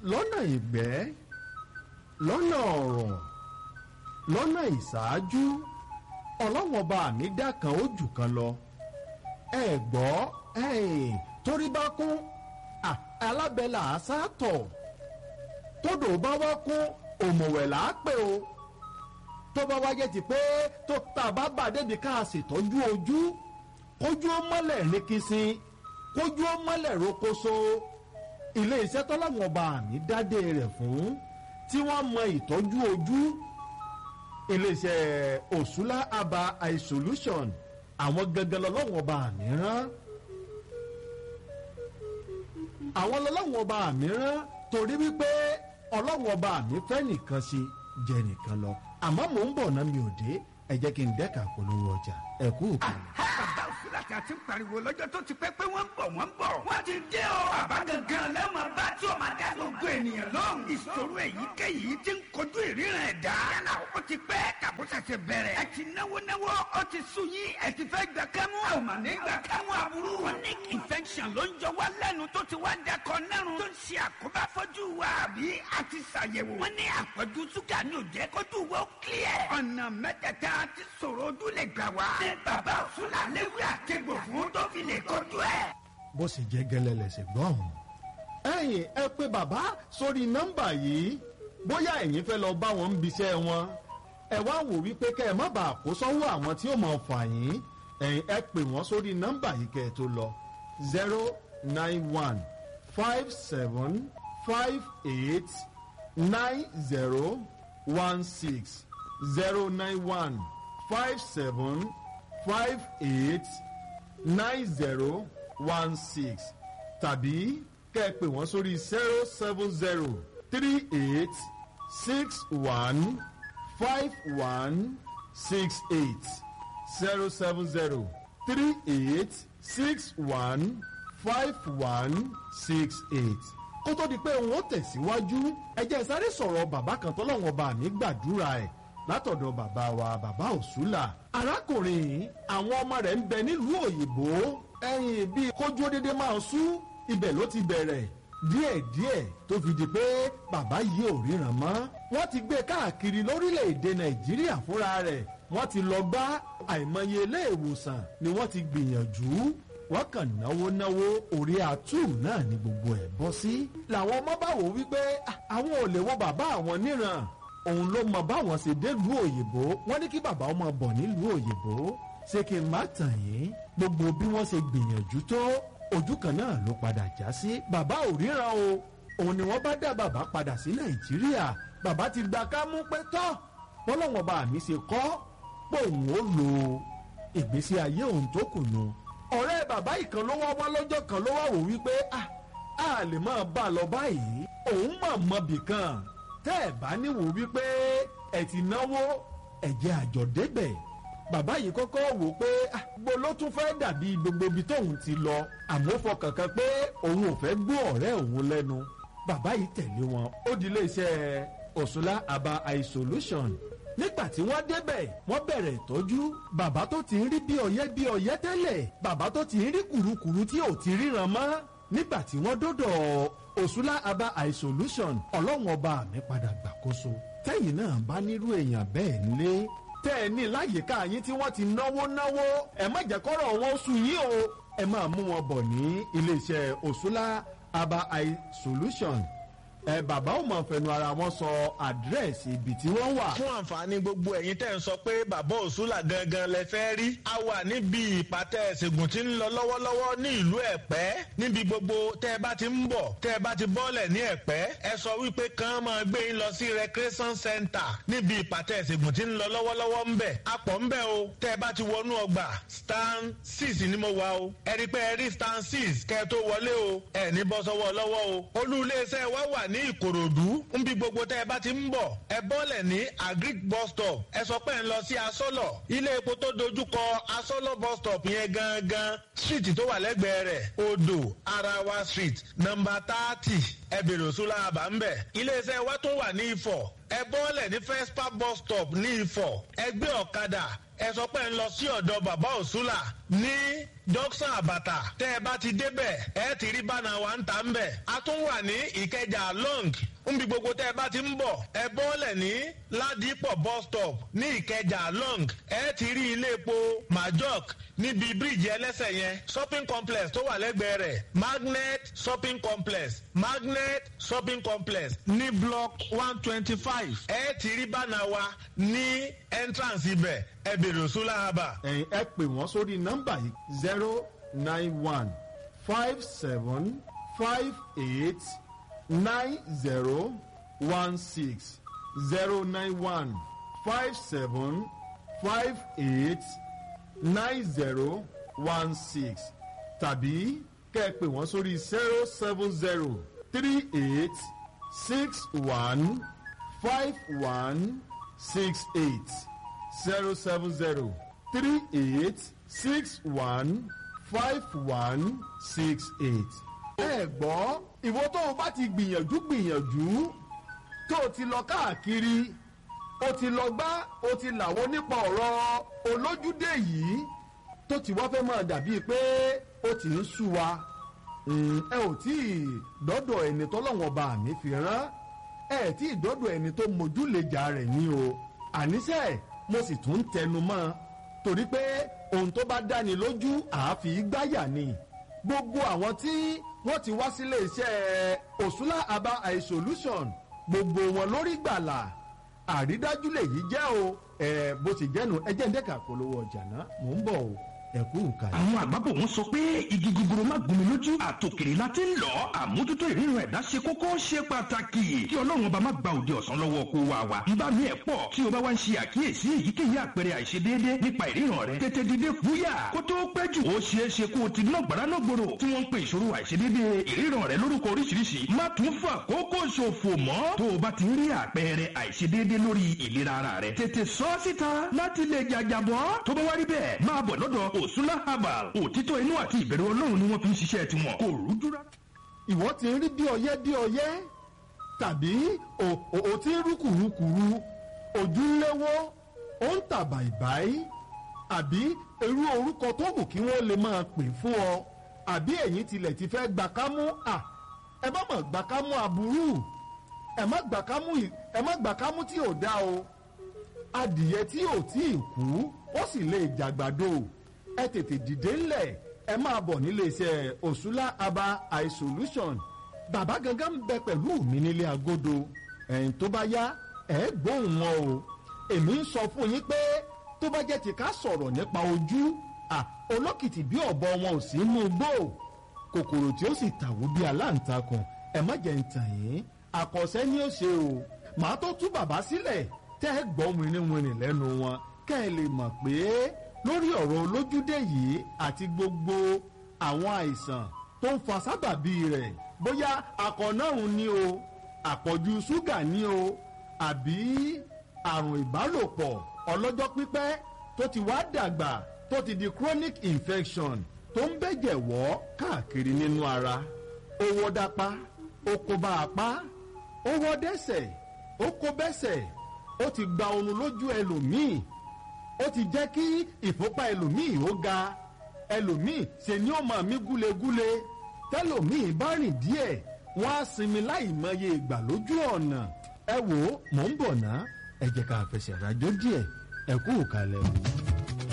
lọ́nà ìgbẹ́ lọ́nà ọ̀rọ̀ lọ́nà ìṣáájú ọlọ́wọ́n bá mi dá kan ó jù kan lọ ẹ gbọ́ ẹ̀yìn torí bá kún alábẹ́là àṣàtọ̀ tódò bá wá kún òmùwẹ̀ là á pè o tó bá wáyé ti pé tó tá a bá bà débi ká a ṣètọ́jú ojú kójú ó mọ́lẹ̀ ní kìsìn kójú ó mọ́lẹ̀ rokoṣo ilé iṣẹ́ tọ́láwọn ọba àmì dádé rẹ̀ fún tí wọ́n mọ ìtọ́jú ojú ilé iṣẹ́ òṣùlá aba eye solution àwọn gangan lọ́lọ́wọ́n ọba àmì rán àwọn lọ́lọ́wọ́n ọba àmì rán torí wípé ọlọ́wọ́n ọba àmì fẹ́ nìkan ṣe jẹ nìkan lọ àmọ́ mò ń bọ̀ náà mi ò dé ẹ jẹ́ kí n dẹ́ka polówó ọjà ẹ kú òkú. bàbá òsínlàtì àti pariwo lọ́jọ́ tó ti pẹ́ pé wọ́n ń bọ̀ wọ́n ń bọ̀. wọ́n ti dé o. bàbá gangan lẹ́mọ̀ bá tí o máa dá gbogbo ènìyàn lóhùn. ìṣòro èyíkéyìí ti ń kojú ìríran ẹ̀dá. yálà ó ti pẹ́ tàbó ṣẹ̀ṣẹ̀ bẹ̀rẹ̀. ẹ ti náwó náwó ó ti sú yín ẹ ti fẹ́ gbà kámú. a ò mà ní gbà kámú aburú. chronic infection ló ń jọ wá lẹ́nu tó ti wá dakọ̀ nẹ́rùn. tó ń ṣe àkóbá fọ́jú wa àbí a ti ṣàyẹ̀wò. wọ́n ní àpọ̀jù ṣúgà ní òjẹ́ kójú wa ó clear. ọ̀nà mẹ́tẹ̀ẹ̀ta ti sọ̀rọ̀ ojú lè gbà wá. ní bàbá òṣùlà léwé àtẹ̀gbò fún tó fi lè kojú ẹ̀. bó sì jẹ́ gẹ́lẹ́ lẹ̀sẹ̀ gbọ́n. ẹ̀yin ẹ pé bàbá sórí nọ́mbà yìí bóyá ẹ̀yin fẹ́ lọ bá wọn ń biṣẹ́ wọn ẹ wá wò wípé kẹ́ ẹ má bàa kó sọ́wọ́ àwọn tí ó mọ̀ fà yín ẹ̀yin ẹ pè wọ́n sórí nọ́mbà yìí kẹ́ ẹ tó lọ zero nine one five seven five eight nine zero one six zero nine one five seven five eight nine zero one six tàbí kẹ́ ẹ pè wọ́n sórí zero seven zero three eight six one five one six eight zero seven zero three eight six one five one six eight kó tó di pé òun ó tẹ̀síwájú ẹ jẹ́ sáré sọ̀rọ̀ bàbá kan tọ́lọ́wọ́n bá mi gbàdúrà ẹ̀ látọ̀dọ̀ bàbá wa bàbá òṣùlà arákùnrin yìí àwọn ọmọ rẹ̀ ń bẹ nílùú òyìnbó ẹ̀yìn bíi kójú dédé máa sú ibẹ̀ ló ti bẹ̀rẹ̀ díẹ̀díẹ̀ tó fi di pé bàbá yìí ò ríran mọ́ wọ́n ti gbé káàkiri lórílẹ̀‐èdè nàìjíríà fúnra rẹ̀ wọ́n ti lọ gbá àìmọye ilé ìwòsàn ni wọ́n ti gbìyànjú wọ́n kàn náwó náwó orí àtú náà ni gbogbo ẹ̀ bọ́ sí. làwọn ọmọ bá wò wípé àwọn ò lè wo bàbá àwọn níran òun ló mọ báwọn ṣe délùú òyìnbó wọ́n ní kí bàbá ọmọ bọ̀ nílùú òyìnbó ṣé kí n má tàn yín gbogbo bí wọ́n ṣe gbìyànjú tó ojú kan náà ló padà já sí bàbá ò ríran o òun ni wọ́n bá dá bàbá padà sí nàìjíríà bàbá ti gba kámú pé tọ́ bọ́lọ́wọ́n bá mi ṣe kọ́ pé òun ó lo ìgbésí ayé òun tó kù nù ọ̀rẹ́ bàbá ìkan ló wá wá lọ́jọ́ kan ló wá wò wípé a a lè máa bá a lọ báyìí òun mà mọ bìkan tẹ́ ẹ̀ bá níwò wípé ẹ̀ ti náwó ẹ̀jẹ̀ àjọ débẹ̀ bàbá yìí kọ́kọ́ wò pé gbogbo ló tún fẹ́ dàbí gbogbo ibi tóun ti lọ àmọ́ fọkàn kan pé òun ò fẹ́ gbọ́ ọ̀rẹ́ òun lẹ́nu bàbá yìí tẹ̀lé wọn ó di iléeṣẹ́ òṣùlá aba eye solution nígbà tí wọ́n débẹ̀ wọ́n bẹ̀rẹ̀ ìtọ́jú bàbá tó ti ń rí bí ọ̀yẹ́ bí ọ̀yẹ́ tẹ́lẹ̀ bàbá tó ti ń rí kùrukùru tí ò ti ríran mọ́ nígbà tí wọ́n dọ́dọ̀ òṣùlá aba eye solution ọlọ́run ọba mi padà gbàkóso tẹ́yìn náà bá nírú èèyàn bẹ́ẹ̀ nílé tẹ́ ẹ ní láyìíká yín tí wọ́n ti náwó náwó ẹ má jẹ́ kọ́rọ̀ wọn sùn yín o ẹ máa mú wọn bọ̀ ní iléeṣẹ́ òṣùlá aba eye solution ẹ bàbá ò mọ̀ fẹnu ara wọn sọ àdírẹ́sì ibi tí wọ́n wà. fún àǹfààní gbogbo ẹ̀yin tẹ́ ń sọ pé bàbá òṣùlà gangan lẹ fẹ́ rí a wà níbi ìpàtẹ ìṣègùn tí ń lọ lọ́wọ́lọ́wọ́ ní ìlú ẹ̀pẹ́ níbi gbogbo tẹ́ ẹ bá ti ń bọ̀ tẹ́ ẹ bá ti bọ́lẹ̀ ní ẹ̀pẹ́ ẹ sọ wípé kàn máa gbé yín lọ sí recreation center níbi ìpàtẹ ìṣègùn tí ń lọ lọ́wọ́lọ́wọ́ ń bẹ̀ apọ̀ ń bẹ̀ o tẹ́ ẹ bá ti wọnú ọgbà stand six ni mo wà o ẹ rí pé ẹ rí stand six kẹ́ ẹ tó wọlé o ẹ ní bọ́ sọ́wọ́ lọ́wọ́ o olú iléeṣẹ́ wa wà ní ìkòròdú nbí gbogbo tẹ́ ẹ bá ti ń bọ̀ ẹ bọ́lẹ̀ ní agric bus stop ẹ sọ pé ń lọ sí asọ́lọ̀ ilé epo tó dojúkọ asọ́lọ̀ bus stop yẹn gangan street tó wà lẹ́gbẹ̀ẹ́ rẹ̀ odò arawa street nọmba thirty ẹ bèrè òṣùlá àbá ń bẹ̀ iléeṣẹ́ wa tó wà ní ifọ̀ ẹ bọ́lẹ̀ ní first park bus stop ní ifọ̀ ẹ gbé ọ̀kadà ẹ sọ pé ń lọ sí ọ̀dọ̀ bàbá òsúlà ní dọ́ksán àbàtà tẹ́ ẹ bá ti débẹ̀ ẹ ti rí bánà wa ń ta ń bẹ̀. a tún wà ní ìkẹjà long nbi gbogbo tẹ́ ẹ bá ti ń bọ̀ ẹ bọ́ọ̀lẹ̀ ní ládìpọ̀ bus stop ní ìkẹjà long ẹ ti rí ilé epo majok níbi bíríìjì ẹlẹ́sẹ̀ yẹn shopping complex tó wà lẹ́gbẹ̀ẹ́ rẹ̀ magnet shopping complex magnet shopping complex ní block one twenty five ẹ ti rí bánà wa ní entrance ibẹ̀ ẹ bèrè òsúlà haba. ẹ̀yin ẹ pè wọ́n sórí nọ́mbà yìí zero nine one five seven five eight nine zero one six zero nine one five seven five eight nine zero one six tàbí kẹ́ ẹ pè wọ́n sórí zero seven zero three eight six one five one six eight zero seven zero three eight six one five one six eight. ẹ gbọ́ ìwọ tó o bá ti gbìyànjú gbìyànjú tó o ti lọ káàkiri o ti lọ gbá o ti làwọn nípa ọ̀rọ̀ olójúdé yìí tó ti wá fẹ́ máa dàbíi pé ó ti ń sú wa Mm, ẹ ò tí ì dọ́dọ̀ ẹni tọ́lọ́wọ́n ọba mi fi rán ẹ tí ì dọ́dọ̀ ẹni tó mójúlejà rẹ̀ ní o àníṣe mo sì tún ń tẹnu mọ́ torí pé ohun tó bá dáni lójú àáfi gbáyà ni gbogbo àwọn tí wọ́n ti wá sílé iṣẹ́ òṣùlá aba eye solution gbogbo wọn lórí gbàlà àrídájú lèyí jẹ́ o ẹ bó ti jẹ́nu ẹ jẹ́ ń dẹ́ka polówó ọjà náà mò ń bọ̀ o ẹ kú ìkàlẹ̀. àwọn àgbàbọ̀ wọn sọ pé igi gogoro má gún mi lójú àtòkèrè la ti ń lọ àmójútó ìríran ẹ̀dá ṣe kókó ṣe pàtàkì kí ọlọ́run ọba má gba òde ọ̀sán lọ́wọ́ kó wa wa ń bá mi ẹ̀ pọ̀ tí o bá wá ń ṣe àkíyèsí èyíkéyìí àpẹẹrẹ àìṣedéédé nípa ìríran rẹ tètè dìde fúyà kó tó pẹ́ jù ó ṣeé ṣe kó o ti ná gbàrà náà gbòòrò tí wọ́n ń pe ìṣòro àìṣedéédé ìríran rẹ lórúkọ oríṣiríṣi má tún fà kókó ṣòfò mọ́ tó o bá ti rí àpẹẹrẹ àìṣedéédé lórí ìlera ara rẹ tètè sọ ọ́ síta láti lè jàjàbọ́ tó bá wá rí bẹ́ẹ̀ máa bọ̀ lọ́dọ̀ òsúlá herbal òtítọ́ inú àti ìbẹ̀rù ọlọ́run ni wọ́n fi ń ṣiṣẹ́ tiwọn kò rújú rárá. ìwọ ti ń rí bí ọyẹ́ bí ọyẹ́ tàbí o- o o ti ń rú kùrukùru ojú ń léwó ó ń tà bàìbàì àbí irú orúkọ tó wù kí wọ́n lè máa pè fún ọ àbí ẹ̀yin tilẹ̀ ti fẹ́ gbà kámú à ẹ má mọ̀ gbà kámú aburú ẹ má gbà kámú ì- ẹ má gbà kámú tí ò dá o adìyẹ tí ò tí ì kú ó sì lè jàgbàdo ẹ tètè dìde ńlẹ̀ ẹ máa bọ̀ nílé iṣẹ́ òṣùlá aba eye solution bàbá gangan ń bẹ pẹ̀lú mi nílé agodo ẹ̀yìn tó bá yá ẹ gbóhùn wọn o èmi ń sọ fún yín pé tó bá jẹ́ ti ká sọ̀rọ̀ nípa ojú à olókìtì bí ọ̀bọ wọn ò sí inú igbó kòkòrò tí ó sì tàwó bí aláǹtakùn ẹ má jẹ́ ń tàn yín àkọsẹ́ ni ó ṣe o màá tó tú bàbá sílẹ̀ tẹ́ ẹ gbọ́ wìnrìnwìnrìn lẹ́nu wọn kẹ́ ẹ lè mọ̀ pé lórí ọ̀rọ̀ olójúdé yìí àti gbogbo àwọn àìsàn tó ń fa sábàbí rẹ̀ bóyá akọ̀nàrùn ni o àpọ̀jù ṣúgà ni o àbí àrùn ìbálòpọ̀ ọlọ́jọ́ pípẹ́ tó ti wá dàgbà tó ti di chronic infection tó ń bẹ̀jẹ̀ wọ́ káàkiri nínú ara ó wọ́ dápá ó kó bá apá ó wọ́ dẹ́sẹ̀ ó kó bẹ́sẹ̀ ó ti gba oorun lójú ẹlòmíì ó ti jẹ́ kí ìfúnpá ẹlòmíì ó ga ẹlòmíì ṣe ni ó máa mí gúlegúle tẹlòmíì bá rìn díẹ̀ wọ́n á sinmi láì mọye ìgbà lójú ọ̀nà ẹ wò ó mò ń bọ̀ ná ẹ jẹ́ ká fẹsẹ̀ rájò díẹ̀ ẹ kú ìkàlẹ̀ o.